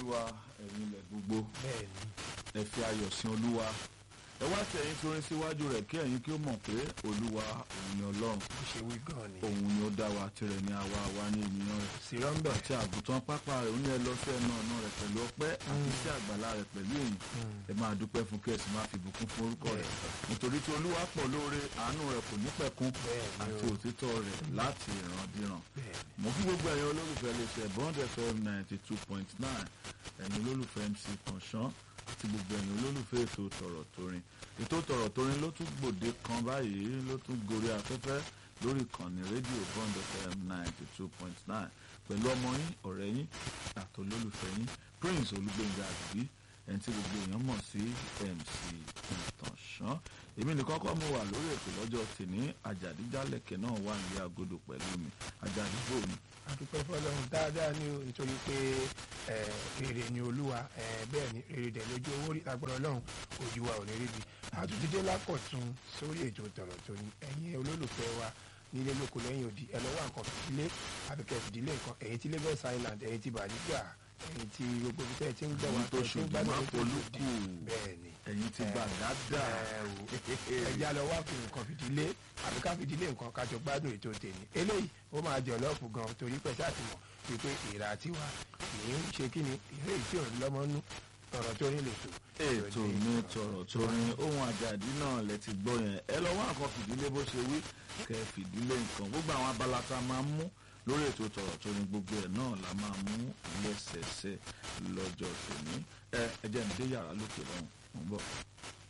olúwa ẹ̀yin ilẹ̀ gbogbo bẹ́ẹ̀ ni ẹ fi ayọ̀ sin olúwa ẹ wá tí ẹ̀yin torin síwájú rẹ̀ kí ẹ̀yin kí ó mọ̀ pé olúwa òun ni ọlọ́run bó ṣe wí gan ni òun ni ó dá wa tirẹ̀ ní àwa àwa ní ènìyàn rẹ̀ sírọ́mbẹ̀ àti àgùntàn pápá rẹ̀ ó ní ẹ lọ sí ẹnu ọ̀nà rẹ̀ pẹ̀lú ọpẹ́ àti sí àgbàlá rẹ̀ pẹ̀lú èyí ẹ máa dúpẹ́ fún kí ẹ sì máa fi ìbùkún fún orúkọ rẹ̀ nítorí tí olúwa pọ̀ lóore àánú rẹ̀ kò ní pẹ̀kun Bẹ́ẹ̀ ni àti o. òtítọ́ rẹ̀ láti ìrandíran bẹ́ẹ̀ ni mo fi gbogbo ẹ̀yin olólùfẹ́ iléeṣẹ́ bond fm ninety two point nine ẹ̀yin olólùfẹ́ mc kànṣán àti gbogbo ẹ̀yin olólùfẹ́ ètò tọ̀rọ̀ torin ètò tọ̀rọ̀ torin ló tún gbòde kan báyìí ló tún gorí afẹ́fẹ́ lórí ìkànnì rédíò bond fm ninety two point nine pẹ̀lú ọmọ yín ọ̀rẹ́ yín àti olólùfẹ́ yín prince olúgbẹ̀ngà àdùbí ẹni tí gbogbo èèyàn mọ̀ sí mc kànṣán èmi nìkan kọ́ mo wà lórí ètò lọ́jọ́ tìní àjàdíjálẹ̀kẹ̀ náà wà ní agodo pẹ̀lú mi àjàdíjò mi adúpẹ́ fọlọ́run dáadáa ni o nítorí pé ẹ, rere ni olúwa ẹ, bẹ́ẹ̀ ni rere dẹ̀ lójú owó rí agbára ọlọ́run ojú wa ò ní rí bi àtúntìdé lákọ̀tún sórí ètò tọ̀rọ̀ tó ní ẹ̀yin olólùfẹ́ wa nílé lóko lẹ́yìn òdì ẹ lọ́wọ́ nǹkan fìdílé àbíkẹ́ fìdílé nǹkan ẹ̀yin tí Lagos Island ẹ̀yin tí bàdígbà ẹ̀yin tí gbogbo ibi tẹ́ ẹ ti ń gbọ́ wa Ẹ̀yin tó tẹ́ ẹ ti ń ṣojú gbádùn máa ètò polúkù. òdì. bẹ́ẹ̀ ni ẹ̀yin ti gbà dáadáa ẹ wò ẹja lọ wá fi nǹkan fìdílé àbí ká fìdílé nǹkan kájọ gbádùn ètò tèmi eléyìí ó máa jọ lọ́ọ̀fù gan torí pé sátìmọ̀ wípé ìrà tiwa kì í ṣe kí ni ìrè tí ò lọ́mọ nú ọ̀rọ̀ tó ní lè tò. ètò mi tọ̀rọ̀ torin ohun àjàdí náà lẹ ti gbọ́ yẹn ẹ lọ wá nǹkan fìdílé bó ṣe wí kẹ fìdílé nǹkan gbogbo àwọn abala tá a máa ń mú lórí ètò tọ̀rọ̀ torin gbogbo ẹ̀ náà la máa mú lẹ́sẹẹsẹ lọ́jọ́ tòní ẹ ẹ jẹ́ mi dé yàrá lókè lọ́hùn mo ń bọ̀.